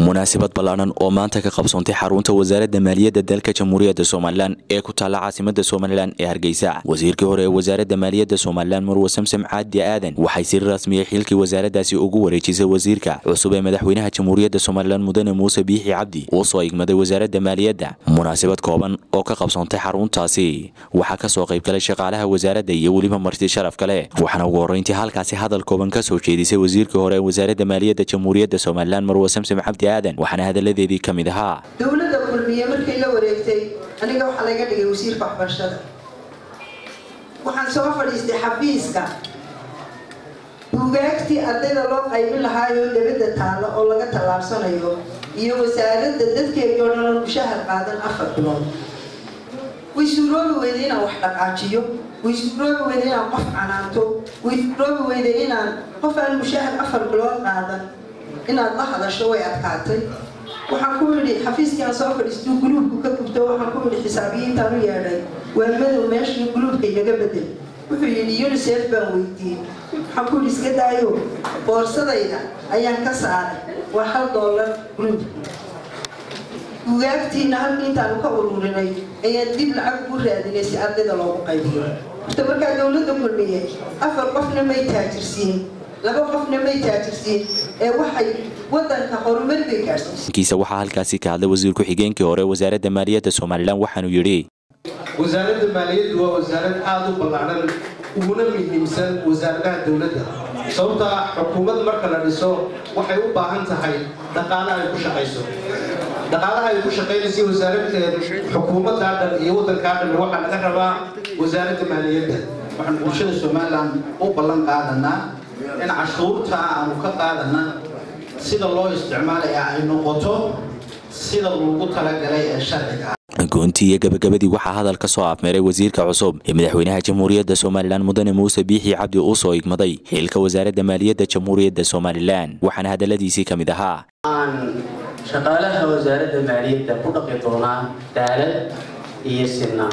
munaasabad ballaadhan oo maanta ka qabsoontay xarunta wasaaradda maaliyadda dalka jamhuuriyadda somalilan ee ku taalla caasimada somalilan ee hargeysa wasiirkii hore ee wasaaradda maaliyadda somalilan marwe samsam caadi aadan waxay si rasmiya xilkii wasaaraddaasi ugu wareejisay wasiirka cusub ee madaxweynaha jamhuuriyadda somalilan mudane muuse biixi cabdi uu soo igmaday wasaaradda maaliyadda munaasabad kooban oo ka qabsoontay xaruntaasi waxaa ka soo qaybgalay shaqaalaha wasaaradda iyo weliba marti sharaf kale waxaana ugu horreyntii halkaasi hadal kooban ka soo jeedisay wasiirkii hore ee wasaaradda maaliyadda jamhuuriyadda somalilan marwe samsam cabdi aadan waxaana hadaladeedii ka mid ahaa dowladda kulmiye markay la wareegtay aniga waxaa laga dhigay wasiirka waxbarashada waxaan soo fadhiistay xafiiska buugaagtii ardayda loo qaybin lahaayoo debadda taalla oo laga tallaabsanayo iyo wasaaradda dadkeedii oo dhan mushahar qaadan afar bilood way suuroobi weyday inaan wax dhaqaajiyo way suuroobi weyday inaan qof canaanto way suuroobi weyday inaan qof aan mushahar afar bilood qaadan inaad la hadasho way adkaatay waxaan ku yidhi xafiiskii aan soo fadhiistuu guluubku ka gubto waxaan ku yidhi xisaabiyiintaan u yeedhay waa madow meeshii guluubka igaga bedel wuxuu yidhi unisef baan weydiiyey waxaan ku yidhi iska daayo boorsadayda ayaan ka saaray waa hal doolar guluub bugaagtiina halkii intaanu ka ururinay ayaan dib lacag ugu raadinay si ardayda loogu qaybiyo horta markaa dowladda kulmiye afar qofna may taajirsiin laba qofna may taajirsiin ee waxay wadanka horumar bay gaarsiisay kiisa waxaa halkaasi ka hadlay wasiir ku-xigeenkii hore wasaaradda maaliyadda somalilan waxaanuu yidhi wasaaradda maaliyaddu waa wasaarad aada u ballaadhan uguna muhiimsan wasaaradaha dowladda sababta ah xukuumad marka la dhiso waxay u baahan tahay dhaqaale ay ku shaqayso dhaqaalaha ay ku shaqaynaysa wasaaradda xukuumaddaa dhan iyo waddankaa dhan waxaa laga rabaa wasaaradda maaliyadda waxaan bulshada somalilan u ballan qaadanaa in cashuurta aanu ka qaadana sida loo isticmaalaya ay noqoto sida loogu talagalay ee sharciga goontii iyo gabagabadii waxaa hadal ka soo afmeeray wasiirka cusub ee madaxweynaha jamhuuriyadda somalilan mudane muuse biixi cabdi uu soo igmaday xilka wasaaradda maaliyadda jamhuuriyadda somalilan waxaana hadaladiisii ka mid ahaa aan shaqaalaha wasaaradda maaliyadda ku dhaqi doonaa daalad iyo sinna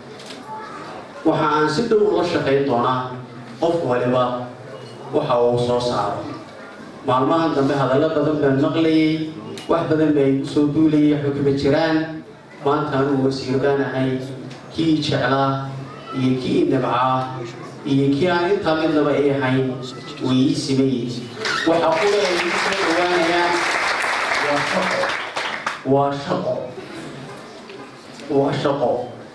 waxa aan si dhow ula shaqayn doonaa qof waliba waxa uu soo saaro maalmahan dambe hadallo badan baan maqlayay wax badan bay igu soo duulayay xukuma jiraan maanta anuu wasiir baan ahay kii jeclaa iyo kii nabcaa iyo kii aan intaa midnaba ay ahayn way ii simayey waxa qura ay igu soo dhawaanayaan waa shaqo waa shaqo waa shaqo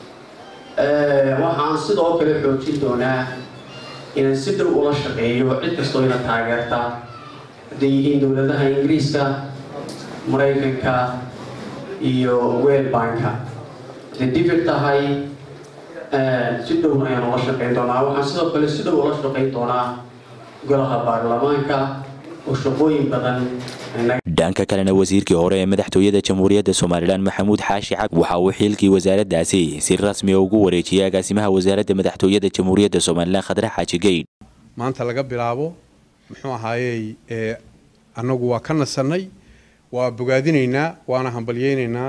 waxaan sidoo kale xoojin doonaa inaan si dhow ula shaqeeyo cid kastoo ina taageerta hadday yihiin dowladaha ingiriiska maraykanka iyo weelbanka hadday divir tahay si dhowna ayaan ula shaqayn doonaa waxaan sidoo kale si dhow ula shaqayn doonaa golaha baarlamaanka oo shaqooyin badan dhanka kalena wasiirkii hore ee madaxtooyada jamhuuriyadda somalilan maxamuud xaashi cabdi waxa uu xilkii wasaaraddaasi si rasmiya ugu wareejiyay agaasimaha wasaaradda madaxtooyada jamhuuriyadda somalilan khadre xaaji geydh maanta laga bilaabo muxuu ahaayey annagu waa ka nasannay waa bogaadinaynaa waana hambalyeynaynaa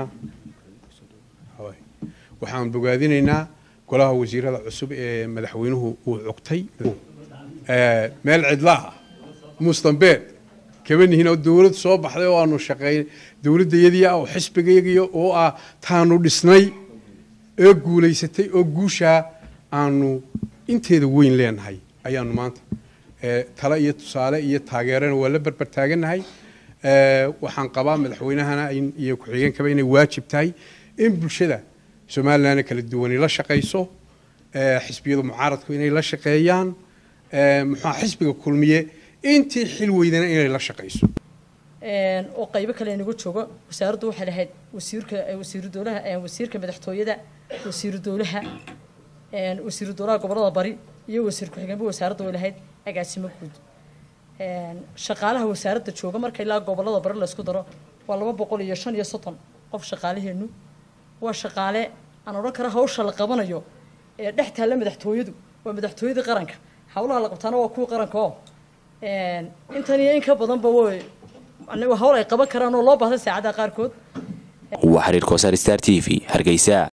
waxaan bogaadinaynaa golaha wasiirada cusub ee madaxweynuhu uu cugtay meel cidlaha mustambeed kabanihiin oo dowlad soo baxday oo aanu shaqeyn dowladdayadii ah oo xisbigayagii oo ah taanu dhisnay ee guulaysatay oo guushaa aanu inteeda weyn leenahay ayaanu maanta tale iyo tusaale iyo taageerana waa la berber taagannahay waxaan qabaa madaxweynahana iyo ku-xigeenkaba inay waajib tahay in bulshada somalilan kala duwani la shaqayso xisbiyada mucaaradku inay la shaqeeyaan muxua xisbiga kulmiye intii xil weydana inay la shaqayso oo qaybo kale inagu joogo wasaaraddu waxay lahayd wasiirka wasiiru dowlaha wasiirka madaxtooyada wasiiru dowlaha wasiiru dowlaha gobolada bari iyo wasiir ku-xigeenba wasaaradda way lahayd agaasimo guud shaqaalaha wasaaradda jooga marka ilaa gobolada bari laysku daro waa laba boqol iyo shan iyo soddon qof shaqaalaheenu waa shaqaale aan odhan kara hawsha la qabanayo ee dhex taalla madaxtooyadu waa madaxtooyadii qaranka hawlaha la qabtaana waa kuwa qaranka oo intan iyo in ka badanba way hawl ay qaban karaan oo loo baahda saacadaha qaarkood waa xiriir koosar star t v hargeysa